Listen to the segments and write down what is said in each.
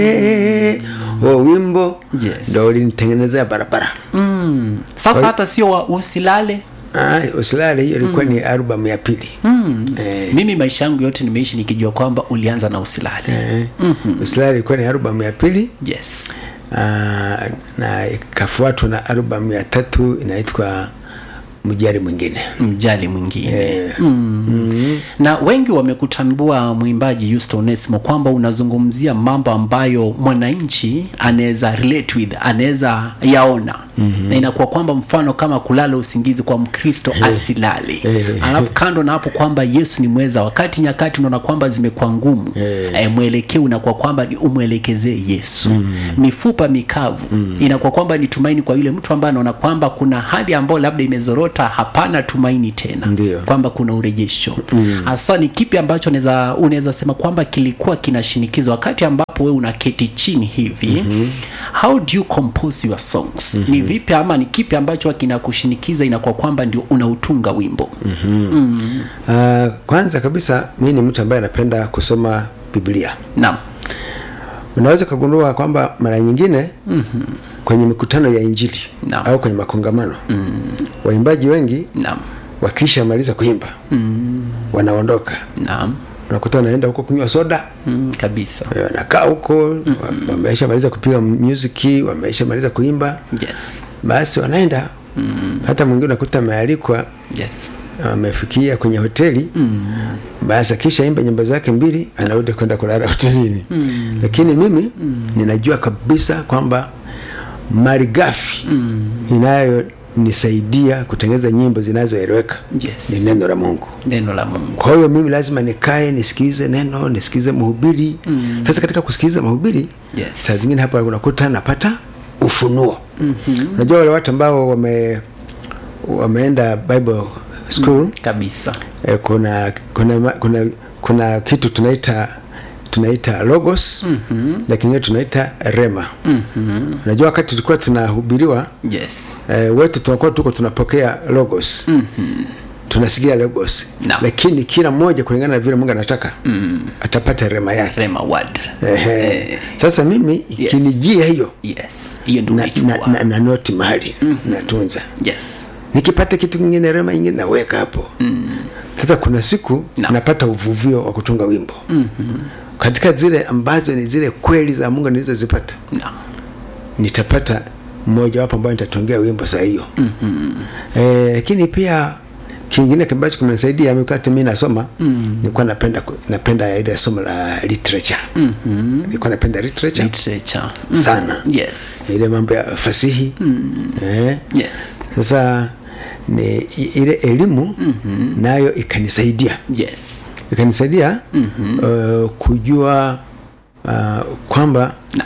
Eh, huo wimbo Yes. ndo ulinitengenezea barabara mm. sasa hata sio wa usilale Ah, usilale hiyo ilikuwa ni albamu ya pili mm. Eh. mimi maisha yangu yote nimeishi nikijua kwamba ulianza na usilale eh, usilale ilikuwa ni albamu ya pili yes Ah, na ikafuatwa na albamu ya tatu inaitwa mjari mwingine mjali mwingine Eh, mm. na wengi wamekutambua mwimbaji Yusto Onesimo kwamba unazungumzia mambo ambayo mwananchi anaweza relate with anaweza yaona mm-hmm. na inakuwa kwamba mfano kama kulala usingizi kwa mkristo asilale Eh. alafu kando na hapo kwamba yesu ni mweza wakati nyakati unaona kwamba zimekuwa ngumu Eh. eh, mwelekeo unakuwa kwamba ni umwelekezee yesu mm. mifupa mikavu mm. inakuwa kwamba ni tumaini kwa yule mtu ambaye anaona kwamba kuna hali ambayo labda imezorota hapana tumaini tena Ndio. kwamba kuna urejesho hasa ni kipi ambacho unaweza unaweza sema kwamba kilikuwa kinashinikiza wakati ambapo wewe unaketi chini hivi mm-hmm. how do you compose your songs mm-hmm. ni vipi ama ni kipi ambacho kinakushinikiza inakuwa kwamba ndio unautunga wimbo Ah, kwanza kabisa mi ni mtu ambaye anapenda kusoma biblia naam unaweza ukagundua kwamba mara nyingine mm-hmm. kwenye mikutano ya injili Naam. au kwenye makongamano mm. waimbaji wengi naam wakisha maliza kuimba mm. wanaondoka naam unakuta wanaenda huko kunywa soda mm, kabisa eh, wanakaa huko mm-hmm. wameisha maliza kupiga muziki wameisha maliza kuimba yes basi wanaenda mm. hata mwingine unakuta amealikwa yes amefikia kwenye hoteli mm. basi akisha imba nyimbo zake mbili anarudi kwenda kulala hotelini mm. lakini mimi mm. ninajua kabisa kwamba malighafi mm. inayonisaidia kutengeneza nyimbo zinazoeleweka Yes. ni neno la mungu neno la mungu kwa hiyo mimi lazima nikae nisikize neno nisikize mhubiri mm. sasa katika kusikiliza mahubiri Yes. saa zingine hapa unakuta napata ufunuo mm-hmm. unajua wale watu ambao wame wameenda bible school mm. kabisa eh, kuna, kuna kuna kuna kitu tunaita tunaita logos mm-hmm. lakini tunaita rema mm-hmm. unajua wakati tulikuwa tunahubiriwa yes eh, wetu tunakuwa tuko tunapokea logos mm-hmm. tunasikia logos Naam. lakini kila mmoja kulingana na vile mungu anataka mm. atapata rema yake rema word Ehe. sasa mimi ikinijia hiyo yes hiyo ndio na, na, unaichukua na, na noti mahali mm-hmm. natunza yes nikipata kitu kingine rema ingine naweka hapo mm. sasa kuna siku Naam. napata uvuvio wa kutunga wimbo mm-hmm. katika zile ambazo ni zile kweli za mungu nilizozipata naam nitapata mmoja wapo ambayo nitatungia wimbo saa hiyo mm-hmm. e, lakini pia kingine ambacho kimenisaidia wakati mi nasoma mm. nilikuwa napenda ku- napenda ile somo la literature mm-hmm. nilikuwa napenda literature literature sana yes ile mambo ya fasihi mm. eh, yes sasa ni i- ile elimu mm-hmm. nayo ikanisaidia yes ikanisaidia mm-hmm. uh, kujua uh, kwamba na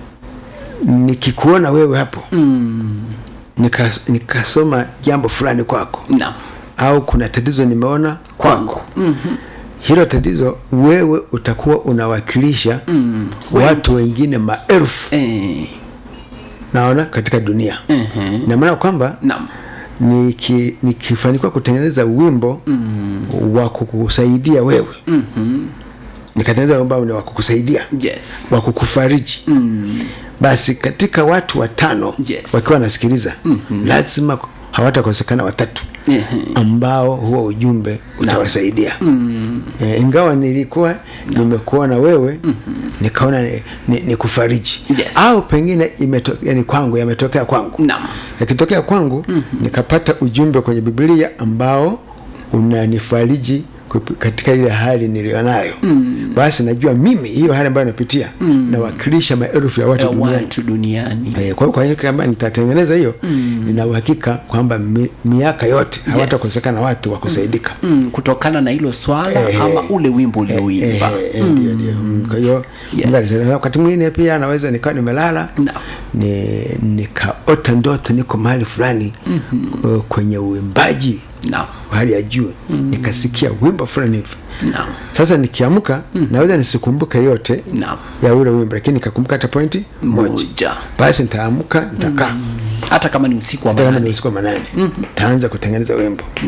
nikikuona wewe hapo mm. nika- nikasoma jambo fulani kwako naam au kuna tatizo nimeona kwako mm-hmm. hilo tatizo wewe utakuwa unawakilisha mm. watu wengine maelfu eh naona katika dunia mhm ina maana kwamba naam niki- nikifanikiwa kutengeneza wimbo mm. wa kukusaidia wewe mhm nikatengeneza wimbo ambao ni wa kukusaidia yes wa kukufariji mm. basi katika watu watano Yes. wakiwa wanasikiliza mm-hmm. lazima hawatakosekana watatu Ehe. ambao huo ujumbe utawasaidia mm. e, ingawa nilikuwa nimekuona wewe mm-hmm. nikaona ni, ni, ni kufariji Yes. au pengine imeto, yani kwangu yametokea kwangu naam yakitokea kwangu mm-hmm. nikapata ujumbe kwenye biblia ambao unanifariji kupi- katika ile hali nilionayo mm. basi najua mimi hiyo hali ambayo napitia mm. nawakilisha maelfu ya watu ya duniani watu duniani Eh, kwa kwa hiyo kama nitatengeneza hiyo mm. nina uhakika kwamba mi, miaka yote hawatakosekana watu wa kusaidika mm, kutokana na hilo swala Eh, ama ule wimbo uliouimba Eh, eh, ndio ndio Mm, kwa hiyo Yes. Mungu alisema, wakati mwingine pia naweza nikawa nimelala Naam. ni nikaota ndoto niko mahali fulani mm-hmm. kwenye uimbaji naam wa hali ya juu mm-hmm. nikasikia wimbo fulani hivi naam sasa nikiamka mm-hmm. naweza nisikumbuke yote naam ya ule wimbo lakini nikakumbuka hata pointi moja moja basi nitaamka nitakaa hata kama ni usiku wa hata kama ni manane usiku wa manane nitaanza kutengeneza wimbo naam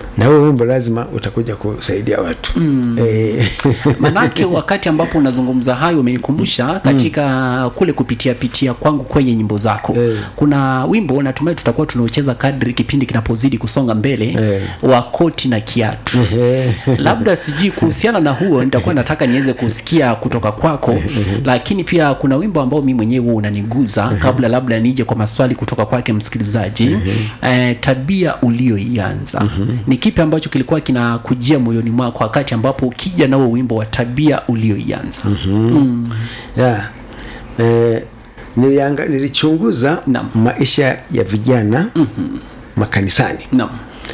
na huo wimbo lazima utakuja kusaidia watu mm. e, manake wakati ambapo unazungumza hayo umenikumbusha katika kule kupitia pitia kwangu kwenye nyimbo zako Eh. kuna wimbo natumai tutakuwa tunaucheza kadri kipindi kinapozidi kusonga mbele Eh. wa koti na kiatu Eh. labda sijui kuhusiana na huo nitakuwa nataka niweze kusikia kutoka kwako lakini pia kuna wimbo ambao mi mwenyewe huwa unaniguza kabla labda nije kwa maswali kutoka kwake msikilizaji eh, tabia ulioianza ni kipi ambacho kilikuwa kinakujia moyoni mwako wakati ambapo ukija na huo wimbo wa tabia ulioianza yeah. e, nilianga, nilichunguza Naam. maisha ya vijana mm-hmm. makanisani naam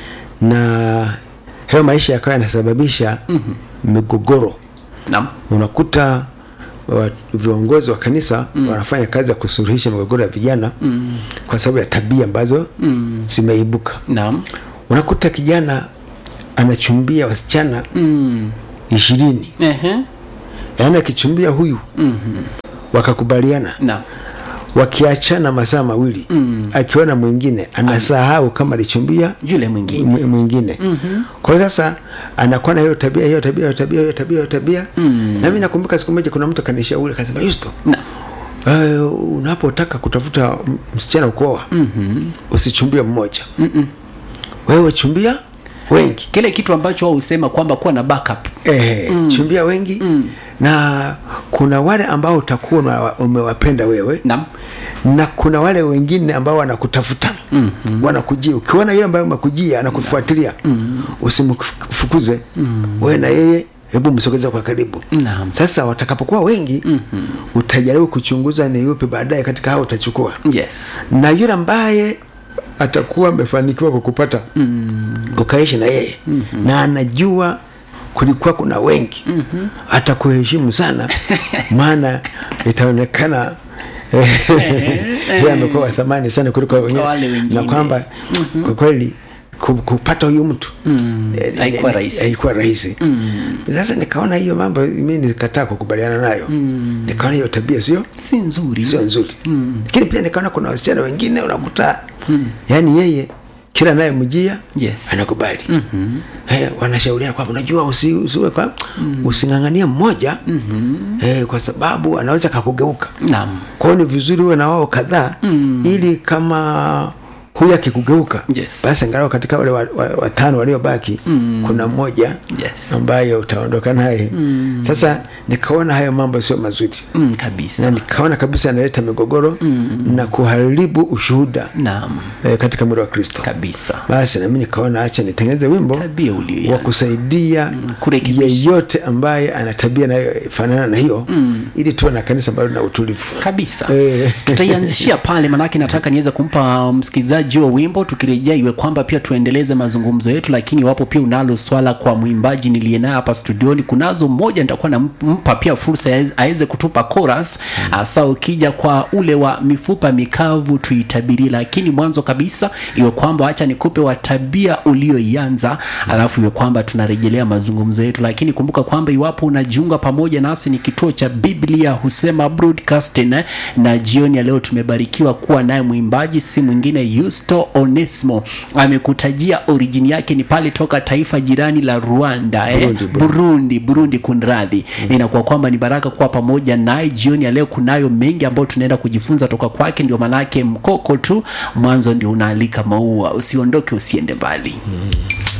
na hayo maisha yakawa yanasababisha mm-hmm. migogoro naam unakuta wa, viongozi wa kanisa mm. wanafanya kazi ya kusuluhisha migogoro ya vijana mm. kwa sababu ya tabia ambazo mm. zimeibuka naam unakuta kijana anachumbia wasichana mm. ishirini Ehe. yaani akichumbia huyu mm-hmm. wakakubaliana naam wakiachana masaa mawili mm. akiona mwingine anasahau kama alichumbia yule mwingine mwi- mwingine mm-hmm. kwa hiyo sasa anakuwa na hiyo tabia hiyo tabia hiyo tabia hiyo tabia hiyo tabia mm. na mimi nakumbuka siku moja kuna mtu akanishauri akasema yusto naam uh, unapotaka kutafuta m- msichana ukuoa mm-hmm. usichumbie mmoja Mm-mm. wewe chumbia wengi kile kitu ambacho wao husema kwamba kuwa na backup eh, mm. chumbia wengi mm. na kuna wale ambao utakuwa una- umewapenda wewe naam na kuna wale wengine ambao wanakutafuta mm-hmm. wanakujia ukiona yule ambaye umekujia anakufuatilia mm-hmm. usimfukuze mm-hmm. wewe na yeye hebu msogeze kwa karibu Naam. sasa watakapokuwa wengi mm-hmm. utajaribu kuchunguza ni yupi baadaye katika hao utachukua yes na yule ambaye atakuwa amefanikiwa kukupata mm. ukaishi na yeye mm-hmm. na anajua kulikuwa kuna wengi mm-hmm. atakuheshimu sana maana itaonekana yeye amekuwa wa thamani sana kuliko Wale wengine wengine. na kwamba mm-hmm. kwa kweli ku- kupata huyu mtu mm. Haikuwa rahisi. haikuwa rahisi mm. sasa nikaona hiyo mambo mi nikataa kukubaliana nayo mm. nikaona hiyo tabia sio si nzuri sio nzuri lakini pia nikaona kuna wasichana wengine unakuta yaani yeye kila naye mjia Yes. anakubali mm-hmm. hey, wanashauriana kwamba unajua usi, usiwe kwa mm. using'ang'anie mmoja mm-hmm. hey, kwa sababu anaweza kakugeuka naam kwa hiyo ni vizuri uwe na wao kadhaa mm. ili kama huyu akikugeuka Yes. basi angalau katika wale watano wa, wa watano waliobaki mm. kuna mmoja Yes. ambaye utaondoka naye mm. sasa nikaona hayo mambo sio mazuri mm, na kabisa nikaona kabisa analeta migogoro mm. na kuharibu ushuhuda naam e, katika mwili wa kristo kabisa basi nami nikaona acha nitengeneze wimbo tabia wa ulio kusaidia kurekebisha. yeyote ambaye ana tabia inayofanana na hiyo mm. ili tuwe na kanisa ambalo lina utulivu kabisa Eh. tutaianzishia pale manake nataka niweze kumpa msikilizaji huo wimbo tukirejea iwe kwamba pia tuendeleze mazungumzo yetu lakini iwapo pia unalo swala kwa mwimbaji niliye naye hapa studioni kunazo mmoja nitakuwa nampa pia fursa ya- aweze kutupa chorus hasa ukija kwa ule wa mifupa mikavu tuitabirie lakini mwanzo kabisa iwe kwamba acha nikupe wa tabia ulioianza alafu iwe kwamba tunarejelea mazungumzo yetu lakini kumbuka kwamba iwapo unajiunga pamoja nasi ni kituo cha biblia husema broadcasting eh, na jioni ya leo tumebarikiwa kuwa naye mwimbaji si mwingine yusto onesmo amekutajia orijini yake ni pale toka taifa jirani la rwanda eh? Burundi, Burundi. burundi burundi kunradhi inakuwa kwamba ni baraka kuwa pamoja naye jioni ya leo kunayo mengi ambayo tunaenda kujifunza toka kwake ndio maanake mkoko tu mwanzo ndio unaalika maua usiondoke usiende mbali